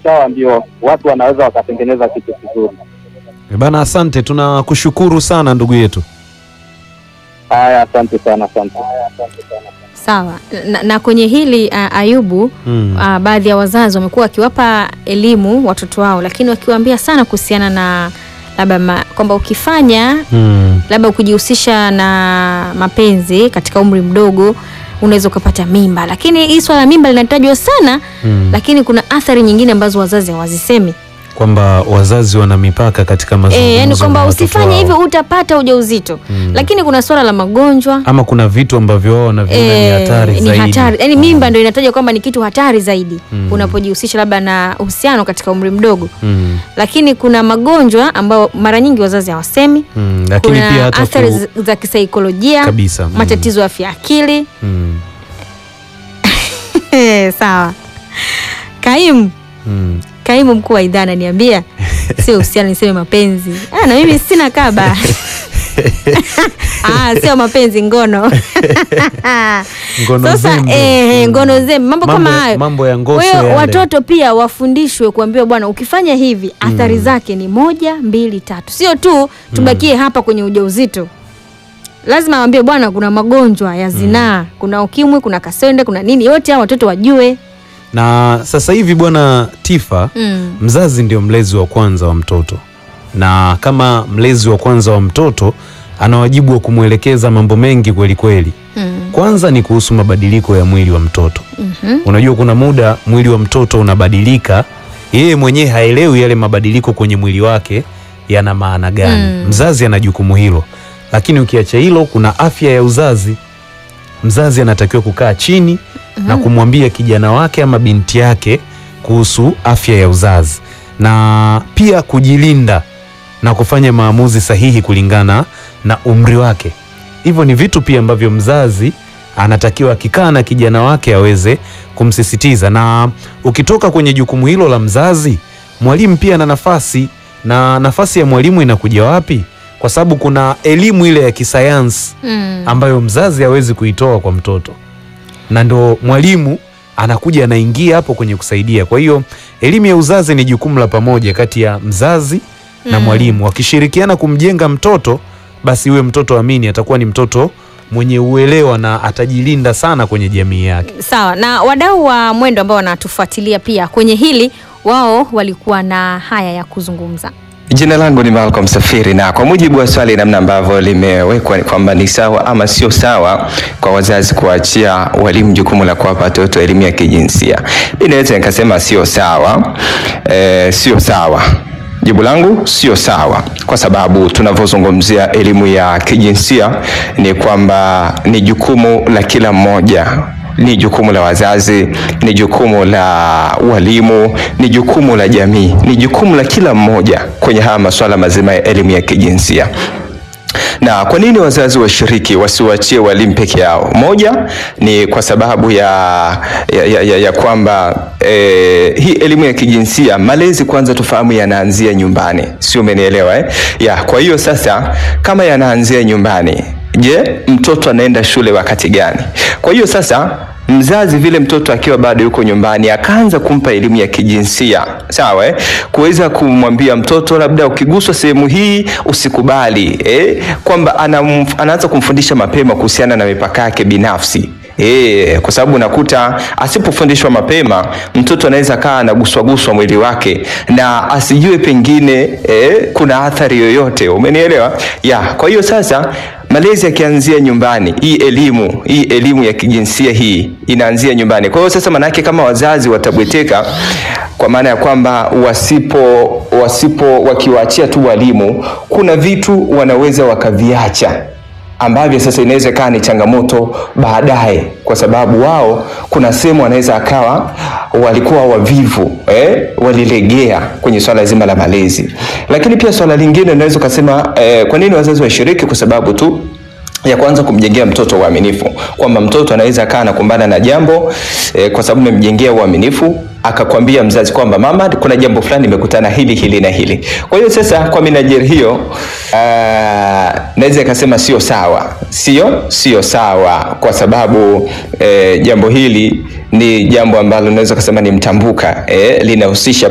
sawa, ndio watu wanaweza wakatengeneza kitu kizuri. Eh, Bana, asante, tunakushukuru sana ndugu yetu. Haya, asante sana, asante. Sawa na, na kwenye hili uh, Ayubu Mm. uh, baadhi ya wazazi wamekuwa wakiwapa elimu watoto wao, lakini wakiwaambia sana kuhusiana na labda ma- kwamba ukifanya Mm. labda ukijihusisha na mapenzi katika umri mdogo unaweza ukapata mimba, lakini hii swala la mimba linatajwa sana Mm. lakini kuna athari nyingine ambazo wazazi hawazisemi. Kwamba wazazi wana mipaka katika mazungumzo. E, yani na kwamba watoto usifanye wao. hivyo utapata ujauzito Mm. lakini kuna swala la magonjwa ama kuna vitu ambavyo wao wanaviona ni Eh, hatari ni zaidi. hatari yani mimba ndio inatajwa kwamba ni kitu hatari zaidi Mm. unapojihusisha labda na uhusiano katika umri mdogo Mm. lakini kuna magonjwa ambayo mara nyingi wazazi hawasemi Mm. Lakini kuna pia hata athari ku... za- za kisaikolojia kabisa. Mm. matatizo ya afya ya akili Mm. sawa kaimu Mm. kaimu mkuu wa idhaa ananiambia sio uhusiano niseme mapenzi ah, na mimi sina kaba ah, sio mapenzi ngono Ngono sasa zembe. eh, Mm. ngono zembe mambo, Mambo kama ya- hayo mambo ya ngoso kwa hiyo yale. watoto pia wafundishwe kuambiwa bwana ukifanya hivi athari zake ni moja mbili tatu sio tu tubakie hapa kwenye ujauzito lazima waambie bwana kuna magonjwa ya zinaa kuna ukimwi kuna kaswende kuna nini yote hao watoto wajue na sasa hivi bwana Tifa mm. mzazi ndio mlezi wa kwanza wa mtoto, na kama mlezi wa kwanza wa mtoto ana wajibu wa kumwelekeza mambo mengi kweli kweli. Mm. Kwanza ni kuhusu mabadiliko ya mwili wa mtoto. Mhm. Unajua kuna muda mwili wa mtoto unabadilika, yeye mwenyewe haelewi yale mabadiliko kwenye mwili wake yana maana gani. Mm. Mzazi ana jukumu hilo, lakini ukiacha hilo, kuna afya ya uzazi. Mzazi anatakiwa kukaa chini na kumwambia kijana wake ama binti yake kuhusu afya ya uzazi na pia kujilinda na kufanya maamuzi sahihi kulingana na umri wake. Hivyo ni vitu pia ambavyo mzazi anatakiwa akikaa na kijana wake aweze kumsisitiza. Na ukitoka kwenye jukumu hilo la mzazi, mwalimu pia ana nafasi, na nafasi ya mwalimu inakuja wapi? Kwa sababu kuna elimu ile ya kisayansi Mm. ambayo mzazi hawezi kuitoa kwa mtoto, na ndo mwalimu anakuja anaingia hapo kwenye kusaidia. Kwa hiyo elimu ya uzazi ni jukumu la pamoja kati ya mzazi na Mm. mwalimu, wakishirikiana kumjenga mtoto, basi huyo mtoto amini atakuwa ni mtoto mwenye uelewa na atajilinda sana kwenye jamii yake. sawa na wadau wa mwendo ambao wanatufuatilia pia kwenye hili wao walikuwa na haya ya kuzungumza Jina langu ni Malcolm Safiri, na kwa mujibu wa swali namna ambavyo limewekwa ni kwamba ni sawa ama sio sawa kwa wazazi kuachia walimu jukumu la kuwapa watoto elimu ya kijinsia, mimi naweza nikasema sio sawa. E, sio sawa. Jibu langu sio sawa, kwa sababu tunavyozungumzia elimu ya kijinsia ni kwamba ni jukumu la kila mmoja ni jukumu la wazazi, ni jukumu la walimu, ni jukumu la jamii, ni jukumu la kila mmoja kwenye haya masuala mazima ya elimu ya kijinsia. Na kwa nini wazazi washiriki wasiwaachie walimu peke yao? Moja ni kwa sababu ya, ya, ya, ya, ya kwamba eh, hii elimu ya kijinsia malezi kwanza tufahamu yanaanzia nyumbani, sio? Umenielewa eh? Ya, kwa hiyo sasa kama yanaanzia nyumbani, je, mtoto anaenda shule wakati gani? Kwa hiyo sasa mzazi vile mtoto akiwa bado yuko nyumbani akaanza kumpa elimu ya kijinsia sawa, eh? kuweza kumwambia mtoto labda ukiguswa sehemu hii usikubali, eh? kwamba anam, anaanza kumfundisha mapema kuhusiana na mipaka yake binafsi. E, kwa sababu unakuta asipofundishwa mapema mtoto anaweza kaa anaguswaguswa mwili wake na asijue pengine e, kuna athari yoyote, umenielewa? Ya, kwa hiyo sasa malezi yakianzia nyumbani, hii elimu hii elimu ya kijinsia hii inaanzia nyumbani. Kwa hiyo sasa, manake kama wazazi watabweteka, kwa maana ya kwamba wasipo wasipo wakiwaachia tu walimu, kuna vitu wanaweza wakaviacha ambavyo sasa inaweza ikawa ni changamoto baadaye, kwa sababu wao kuna sehemu wanaweza akawa walikuwa wavivu eh, walilegea kwenye swala zima la malezi. Lakini pia swala lingine unaweza ukasema eh, kwa nini wazazi washiriki? Kwa sababu tu ya kwanza kumjengea mtoto uaminifu, kwamba mtoto anaweza kaa anakumbana na jambo eh, kwa sababu umemjengea uaminifu akakwambia mzazi kwamba mama, kuna jambo fulani nimekutana hili hili na hili. Kwa hiyo sasa, kwa minajeri hiyo, uh, naweza ikasema sio sawa, sio sio sawa, kwa sababu eh, jambo hili ni jambo ambalo naweza kusema ni mtambuka eh, linahusisha